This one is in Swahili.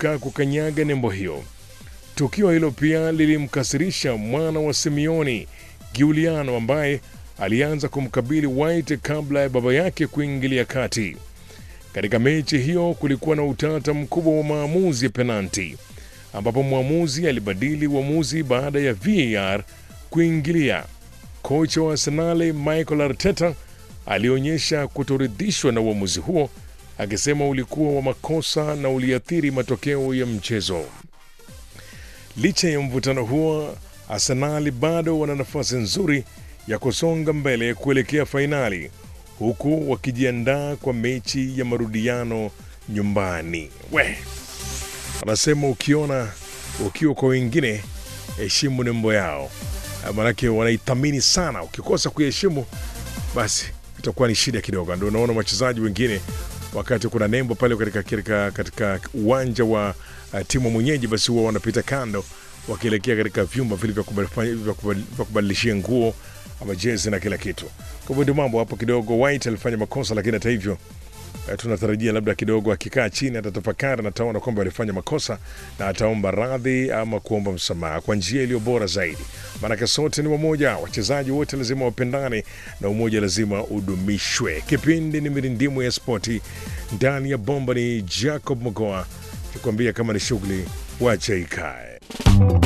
kuepuka kukanyaga nembo hiyo. Tukio hilo pia lilimkasirisha mwana wa Simeoni, Giuliano, ambaye alianza kumkabili White kabla ya baba yake kuingilia kati. Katika mechi hiyo kulikuwa na utata mkubwa wa maamuzi ya penalti, ambapo mwamuzi alibadili uamuzi baada ya VAR kuingilia. Kocha wa Arsenali Michael Arteta alionyesha kutoridhishwa na uamuzi huo, akisema ulikuwa wa makosa na uliathiri matokeo ya mchezo. Licha ya mvutano huo, Arsenali bado wana nafasi nzuri ya kusonga mbele kuelekea fainali huku wakijiandaa kwa mechi ya marudiano nyumbani. We wanasema ukiona ukiwa kwa wengine, heshimu nembo yao, maanake wanaithamini sana. Ukikosa kuiheshimu, basi itakuwa ni shida kidogo. Ndio unaona wachezaji wengine wakati kuna nembo pale katika, katika, katika uwanja wa uh, timu mwenyeji, basi huwa wanapita kando wakielekea katika vyumba vile vya kubadilishia vya kubadil- vya kubadilishia nguo ama jezi na kila kitu. Kwa hivyo ndio mambo hapo kidogo. White alifanya makosa, lakini hata hivyo eh, tunatarajia labda kidogo akikaa chini atatafakari na ataona kwamba alifanya makosa na ataomba radhi ama kuomba msamaha kwa njia iliyo bora zaidi, maanake sote ni wamoja, wachezaji wote lazima wapendane na umoja lazima udumishwe. Kipindi ni mirindimu ya spoti ndani ya bomba, ni Jacob Mogoa kikwambia kama ni shughuli wacha ikae.